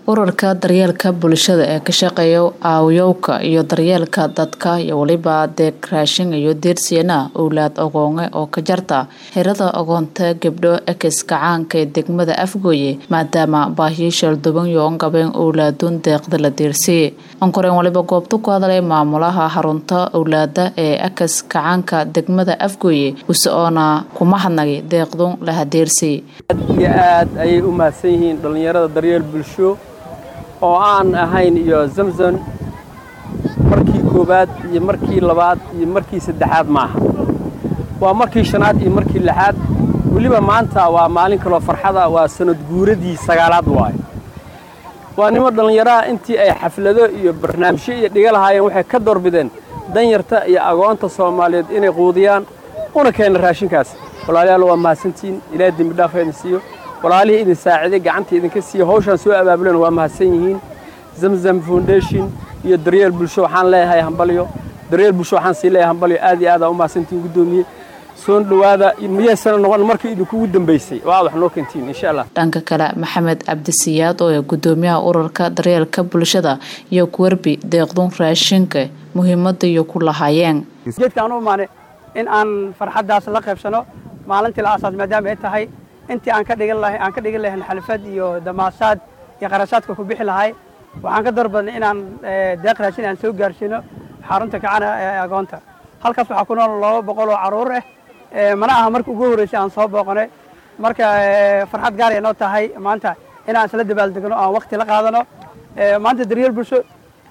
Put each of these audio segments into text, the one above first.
ururka daryeelka bulshada ee ka shaqeeya aawayowka iyo daryeelka dadka iyo weliba deeq raashin iyo deersiyana owlaad ogoonge oo ka jarta xirada ogoonta gabdho ekis kacaanka ee degmada afgooye maadaama baahiyo shalduban yoon gabeen owlaaduun deeqda la deersiyey onkoreen waliba goobta ku hadlay maamulaha xarunta owlaada ee ekis kacaanka degmada afgooye use oona kuma hadnagay deeqdun la hadeersiyey aad iyo aad ayay u mahadsan yihiin dhallinyarada daryeel bulsho oo aan ahayn iyo zamzam markii koowaad iyo markii labaad iyo markii saddexaad maaha waa markii shanaad iyo markii lixaad weliba maanta waa maalin kaloo farxada waa sanad guuradii sagaalaad waaye waa nimo dhallinyaraha intii ay xaflado iyo barnaamijyo iyo dhiga lahaayeen waxay ka doorbideen danyarta iyo agoonta soomaaliyeed inay quudiyaan una keena raashinkaas walaalayaal waa mahadsantihiin ilaah dembi dhaafa idin siiyo walaalihii idin saaciday gacanta idinka siiyo hawshaan soo abaabulan waa mahadsan yihiin zamzam foundation iyo daryeel bulsho waxaan leeyahay hambalyo daryeel bulsho waxaan sii leeyahay hambalyo aad iyo aad aa u mahadsantihiin guddoomiye soo dhowaada miyaysana noqon markii idinkugu dambaysay oo aad wax noo keentiin insha allah dhanka kale maxamed cabdisiyaad oo ee guddoomiyaha ururka daryeelka bulshada iyo kuwerbi deeqdun raashinka muhiimada iyo ku lahaayeen geedkaan u imaanay in aan farxaddaas la qaybsano maalintii la aasaas maadaama ay tahay intii aan ka dhigan lahay aan ka dhigan lahayn xalfad iyo damaasaad iyo qarashaadka ku bixi lahay waxaan ka doorbadnay inaan deeq raashin aan soo gaarsiino xarunta kacana ee agoonta halkaas waxaa ku nool laba boqol oo carruur ah mana aha marka ugu horreysay aan soo booqanay marka farxad gaar ay noo tahay maanta inaan isla dabaaldegno aan waqti la qaadano maanta daryeel bulsho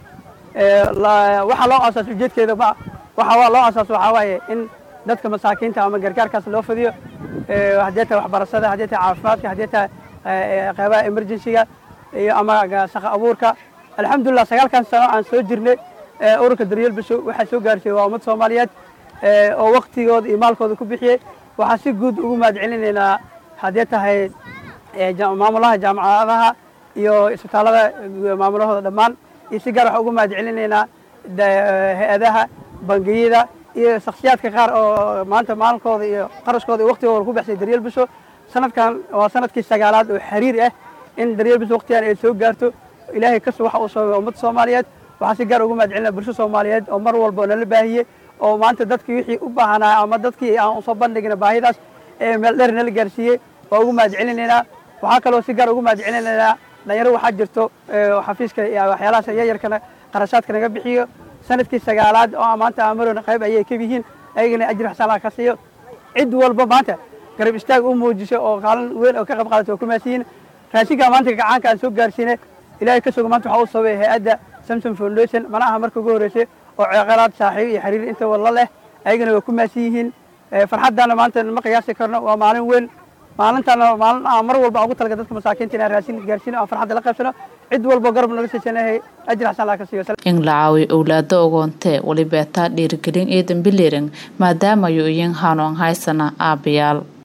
waxaa loo aasaas ujeedkeeda ma waxa loo aasaas waxaa waaye in dadka masaakiinta ama gargaarkaas loo fidiyo haddii tahay waxbarashada haddii tahay caafimaadka haddii tahay qeybaha emergencyga iyo ama shaqa abuurka alxamdulillah sagaalkan sano aan soo jirnay ururka daryeel bulsho waxaa soo gaarsiiyey waa ummad soomaaliyeed oo waktigooda iyo maalkooda ku bixiyey waxaan si guud ugu mahad celinaynaa haddii tahay maamulaha jaamacadaha iyo isbitaallada maamulahooda dhammaan iyo si gaar waxaan ugu mahad celinaynaa hay-adaha bangiyada iyo shaksiyaadka qaar oo maanta maalinkooda iyo qarashkooda iyo waktigooda ku baxsay daryeel bulsho sanadkan waa sanadkii sagaalaad oo xiriir ah in daryeel bulsho waktigan ay soo gaarto ilaahay kasto waxa uu sababay ummadda soomaaliyeed waxaan si gaar ugu mahad celinaa bulsho soomaaliyeed oo mar walba oo nala baahiyey oo maanta dadkii wixii u baahanaa ama dadkii aan usoo bandhigna baahidaas ee meel dheer nala gaarsiiyey waa ugu mahad celinaynaa waxaa kaloo si gaar ugu mahad celinaynaa dhalinyaro waxaa jirto xafiiska iyo waxyaalahaas yayarkana qarashaadka naga bixiyo sanadkii sagaalaad oo maanta amarona qayb ayay ka yihiin ayagana ajir xasanaa ka siiyo cid walba maanta garab istaag u muujiso oo kaalin weyn oo ka qayb qaadata waa ku mahadsiyiin raashinka maanta gacaanka aan soo gaarsiinay ilaahay ka sugo maanta waxaa u sababay hay-adda samsom foundation mana aha marka ugu horreysay oo ceeqalaad saaxiib iyo xiriir inta walla leh ayagana waa ku mahadsan yihiin farxaddaana maanta ma qiyaasi karno waa maalin weyn maalintaana maalin aan mar walba ugu talaga dadka masaakiinta inaan raashin gaarsiino aan farxadda la qaybsano cid walba garab naga siisanahay ajir xasan laa ka siiyo in la caawiyo owlaado ogoontee walibeetaa dhiirigelin iyo dambilirin maadaama yu iyin haanoon haysana aabbayaal